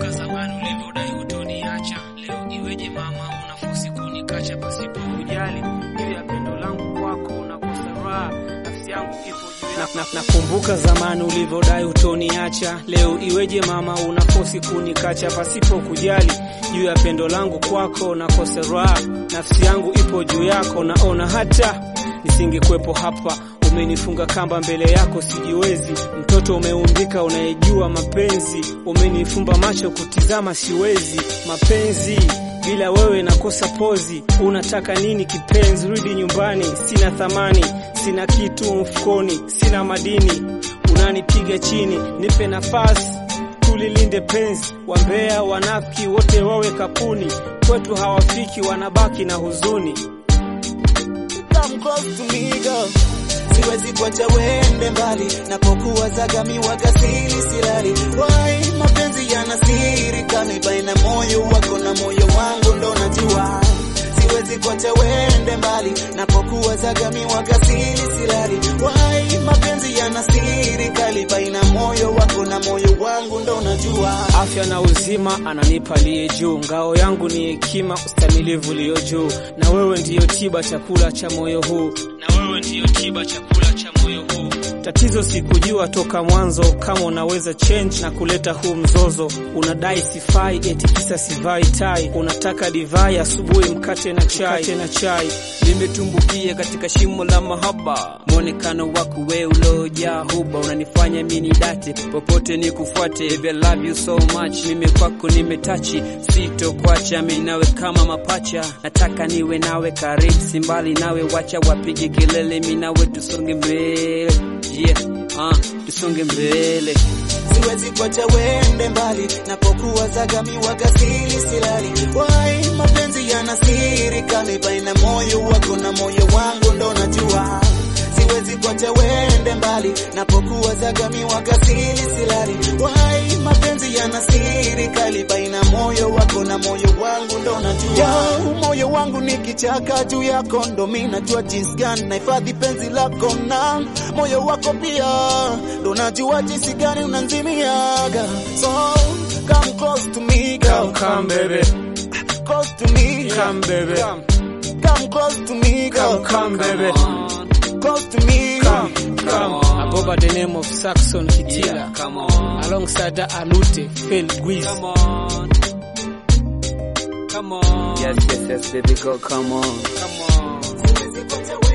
Nakumbuka zamani ulivyodai hutoniacha, leo iweje mama unafosi kunikacha pasipo kujali juu ya pendo langu kwako, nakosa raha, nafsi yangu ipo juu ya na, na, nakumbuka zamani ulivyodai hutoniacha, leo iweje mama unafosi kunikacha pasipo kujali juu ya pendo langu kwako, nakosa raha, nafsi yangu ipo juu yako, naona hata nisingekwepo hapa umenifunga kamba mbele yako sijiwezi, mtoto umeumbika unayejua mapenzi, umenifumba macho kutizama siwezi, mapenzi bila wewe nakosa pozi. Unataka nini kipenzi? Rudi nyumbani, sina thamani, sina kitu mfukoni, sina madini, unanipiga chini, nipe nafasi tulilinde penzi. Wambea wanafiki wote wawe kapuni, kwetu hawafiki, wanabaki na huzuni. Come close to me girl. Siwezi kuacha wende mbali, napokuwa zagami wagasili silali. Why mapenzi yana siri kali baina moyo wako na moyo wangu, ndo najua siwezi kuacha wende mbali, napokuwa zagami wagasili silali. Why mapenzi yana siri kali baina moyo wako na moyo wangu, ndo najua afya na uzima ananipa liye juu, ngao yangu ni hekima, ustamilivu liyo juu, na wewe ndiyo tiba, chakula cha moyo huu, na wewe ndiyo tiba, chakula cha moyo huu. Tatizo sikujua toka mwanzo kama unaweza change na kuleta huu mzozo. Unadai sifai, eti kisa sivai tai, unataka divai asubuhi, mkate na chai, mkate na chai. Nimetumbukia katika shimo la mahaba, mwonekano wako we uliojaa huba, unanifanya mini date popote nikufuate. Baby, I love you so much, mimi kwako nimetachi, sitokuacha mimi nawe kama mapacha, nataka niwe nawe karibu, si mbali nawe, wacha wapige kelele, mimi nawe tusonge mbele, yeah, uh, tusonge mbele. siwezi kuacha wende mbali, napokuwa zagami wagasili silali. Why mapenzi yana siri kali baina moyo wako na moyo wangu, ndo najua siwezi kuacha wende mbali, napokuwa zagami wagasili silali. Why mapenzi yana siri kali baina moyo wako na moyo wangu, ndo najua Yo, moyo wangu ni kichaka juu yako, ndo mi najua jinsi gani nahifadhi penzi lako na moyo wako pia, ndo najua jinsi gani unanzimiaga. So come close to me girl, Come, come baby, close to me, come baby, come close to me girl, come, come baby, close to me. come, come. I go by the name of Saxon Kitila, Yeah, come on, alongside the Alute, Phil Guiz. come on, come on, Yes, yes, yes, baby girl, come on. come on. Siwezi kuacha